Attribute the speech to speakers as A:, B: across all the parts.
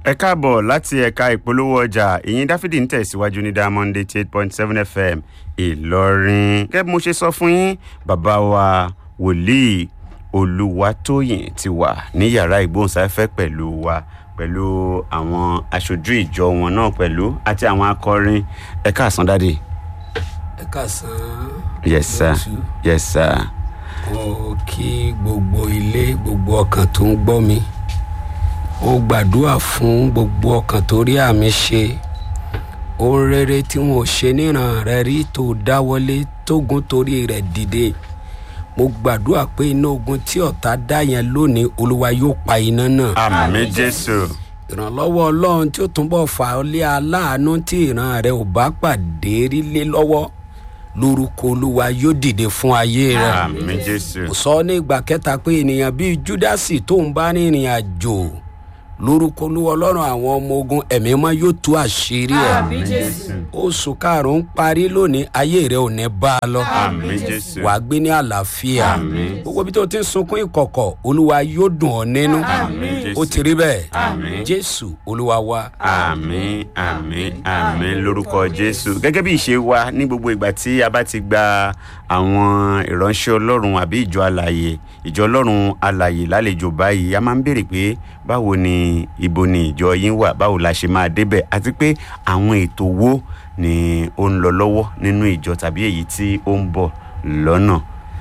A: ẹ káàbọ̀ láti ẹ̀ka ìpolówó ọjà ìyìn dáfídì ń tẹ̀síwájú ní diamond eighty eight point seven fm ìlọrin gẹ́gẹ́ bí mo ṣe sọ fún yín bàbá wa wòlíì olùwàtòyìn ti wà ní yàrá ìgbóhùnsáfẹ́ pẹ̀lú wa pẹ̀lú àwọn aṣojú ìjọ wọn náà pẹ̀lú àti àwọn akọrin ẹ káàsán dáàdì.
B: ẹ káàsán.
A: yes sir
B: lótú.
A: yes sir
B: mo kí gbogbo ilé gbogbo ọkàn tó ń gbọ́ mi mo gbàdúrà fún gbogbo ọkàn tó rí àmì ṣe ohun rere tí wọn ò ṣe níran rẹ rí tó dáwọlé tógun torí rẹ dìde mo gbàdúrà pé iná ogun tí ọ̀tá dá yẹn lónìí olúwa yóò pa iná náà
A: àmì jésù
B: ìrànlọ́wọ́ ọlọ́run tí ó túnbọ̀ fà ọ́ lé aláàánú tí ìran rẹ ò bá pàdé rí lé lọ́wọ́ lórúkọ olúwa yóò dìde fún ayé rẹ
A: àmì jésù
B: mo sọ ní ìgbà kẹta pé ènìyàn bíi júdásì tó ń bá rìnrìn àjò lórúkọ olúwa ọlọ́run àwọn ọmọ ogun ẹ̀mí mọ́ yóò tú àṣírí ẹ̀
A: àmì jésù
B: oṣù karùn-ún parí lónìí ayé rẹ ò ní bá a lọ
A: àmì jésù
B: wàá gbé ní àlàáfíà
A: Àmín.
B: gbogbo ibi tó ti ń sunkún ìkọ̀kọ̀ olúwa yóò dùn ọ́ nínú
A: àmì jésù
B: ó ti rí bẹ́ẹ̀
A: Àmín.
B: jésù olúwa wa.
A: àmì àmì àmì lórúkọ jésù gẹ́gẹ́ bí ìṣe wa ní gbogbo ìgbà tí a bá ti gba àwọn ìránṣẹ́ ọlọ́run àbí ìjọ alàyè ìjọ ọlọ́run alàyè lálejò báyìí a máa ń béèrè pé báwo ni ibo ni ìjọ yín wà báwo la ṣe máa débẹ̀ àti pé àwọn ètò wo ni ó ń lọ lọ́wọ́ nínú ìjọ tàbí èyí tí ó ń bọ̀ lọ́nà.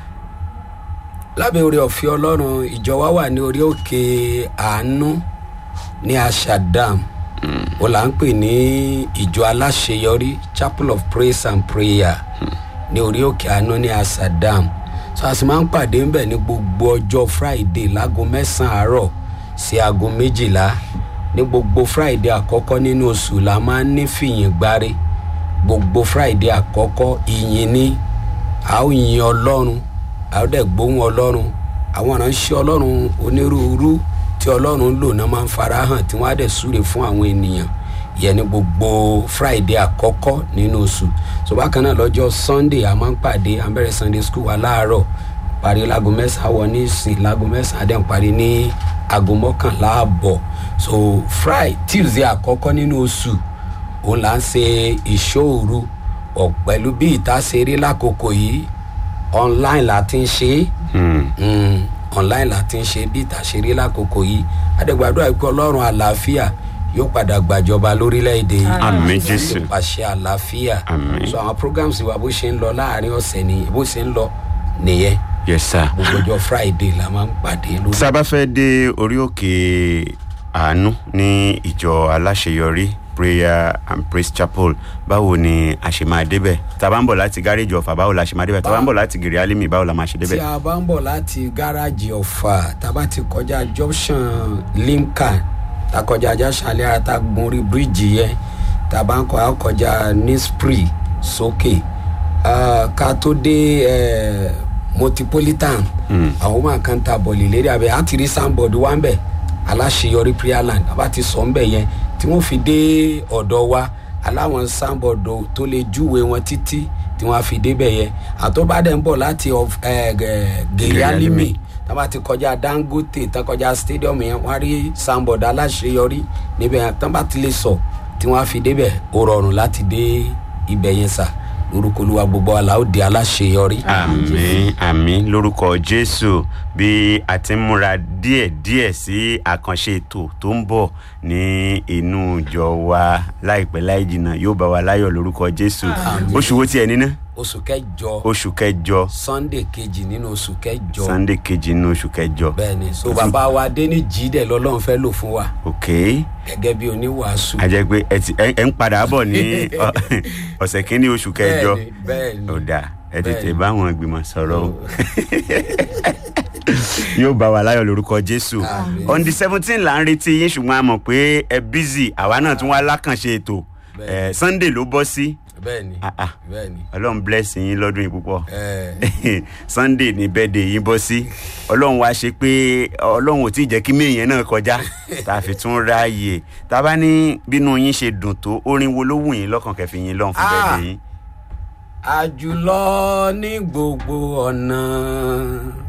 B: lábẹ́ orí ọ̀fẹ́ ọlọ́run ìjọ wa wà ní orí òkè àánú ní ashadam ó là ń pè ní ìjọ aláṣeyọrí chapel of praise and prayer ní orí òkè àánú ní ashadam so a sì máa ń pàdé ńbẹ ní gbogbo ọjọ́ friday láago mẹ́sàn-án àárọ̀ sí aago méjìlá ní gbogbo friday àkọ́kọ́ nínú oṣù la máa ń ní fìyìn gbáre gbogbo friday àkọ́kọ́ ìyìn ni a ó yin ọlọ́run a ó dẹ̀ gbóhùn ọlọ́run àwọn ìránṣẹ́ ọlọ́run onírúurú tí ọlọ́run lò náà máa ń farahàn tí wọ́n á dẹ̀ súre fún àwọn ènìyàn yẹn ní gbogbo friday àkọ́kọ́ nínú oṣù so bákan náà lọ́jọ́ sunday a máa ń pàdé à ń bẹ̀rẹ̀ sunday school wa láàárọ̀ parí láago mẹ́sàn-án wọ ní ìsìn láago mẹ́sàn-án adé ń parí ní aago mọ́kànlá àbọ̀ so friday tuesday àkọ́kọ́ nínú oṣù òun là ń ṣe ìṣòro ọ̀ pẹ̀lú bí ìta ṣe rí lákòókò yìí online la ti ń ṣe é
A: Hmm.
B: mm, online la ti ń ṣe bí ìta ṣe rí lákòókò yìí adégbàdúrà pé ọlọ́run àlàáfíà yóò padà gbàjọba lórílẹ̀‐èdè yìí
A: Àmín, Jésù.
B: pàṣẹ àlàáfíà
A: Àmín.
B: so àwọn programs wa bó ṣe ń lọ láàrin ọ̀sẹ̀ ni bó ṣe ń lọ nìyẹn
A: yes sir.
B: gbogbo ọjọ́ friday la máa ń pàdé lórí.
A: tá a bá fẹ́ dé orí òkè àánú ní ìjọ aláṣeyọrí prayer and praise chapel báwo ni a ṣe máa débẹ̀ tá a bá ń bọ̀ láti gáréjì ọ̀fà báwo la ṣe máa débẹ̀ tá a bá ń bọ̀ láti gèrè alimi báwo la máa ṣe
B: tí
A: débẹ̀.
B: a bá ń bọ̀ láti gáràjì ọ̀fà tá a bá ti kọjá junction limca tá a kọjá ajáṣálẹ̀ ara tá a gun orí bíríìjì yẹn tá a bá ń kọ a kọjá nispri sókè Ah, ká tó dé eh, metropolitan àwọn máa kan ta bọ̀lì lérí abẹ́ á ti rí sanbọ̀dù wá ń bẹ̀ aláṣeyọrí prayerland a bá ti sọ ń bẹ̀ yẹn tí wọ́n fi dé ọ̀dọ̀ wa aláwọn sanbọ̀dù tó lè júwe wọn títí tí wọ́n á fi débẹ̀ yẹn àtọ́bàdẹ̀ ń bọ̀ láti of- eh, gẹ̀- gèrè alimi tá a bá ti kọjá dangote tá a kọjá stadium yẹn wọ́n á rí sanbọ̀dù aláṣeyọrí níbẹ̀ yẹn tá a bá ti lè sọ tí wọ́n á fi débẹ̀ ó rọrùn láti dé ibẹ̀ yẹn sà lórúkọ olúwa gbogbo àlà ó di aláṣeyọrí.
A: àmì àmì lórúkọ jésù bí a ti ń múra díẹ̀díẹ̀ sí àkànṣe ètò tó ń bọ̀ ní inú ìjọ wa láìpẹ́ láì jìnnà yóò bá wa láyọ̀ lórúkọ jésù oṣù wo tiẹ̀ níná
B: oṣù kẹjọ
A: oṣù kẹjọ
B: sunday kejì nínú oṣù kẹjọ
A: sunday kejì nínú oṣù kẹjọ
B: bẹẹni so bàbá wa déní jídẹ lọlọrun fẹ lò fún wa
A: ok
B: gẹgẹ bí oníwàásù.
A: a jẹ́ pé ẹ ti ẹ ẹ ń padà bọ̀ ní ọ- ọ̀sẹ̀ kínní oṣù kẹjọ
B: bẹẹni bẹẹni
A: ó dáa ẹ tètè
B: Bẹ́ẹ̀ni.
A: bá àwọn ìgbìmọ̀ sọ̀rọ̀ o yóò bá wa láyọ̀ lórúkọ jésù
B: Àmín.
A: on the seventeen là ń retí yín ṣùgbọ́n a mọ̀ pé ẹ busy àwa náà tún wá lákànṣe ètò
B: Bẹ́ẹ̀ni.
A: ẹ sunday ló bọ́ sí
B: bẹẹni
A: Ah, ah.
B: bẹẹni
A: ọlọ́run bless yín lọ́dún yìí púpọ̀
B: ẹ
A: sunday ní bẹ́ẹ̀dẹ̀ yín bọ́ sí ọlọ́run wá ṣe pé ọlọ́run ò tí ì jẹ́ kí méèyàn náà kọjá tá a fi tún ráàyè tá a bá ní bínú yín ṣe dùn tó orin wo ló wù yín lọ́kàn kẹfì yín lọ́hùn fún
B: Ah.
A: bẹ́ẹ̀dẹ̀ yín.
B: àjùlọ ní gbogbo ọ̀nà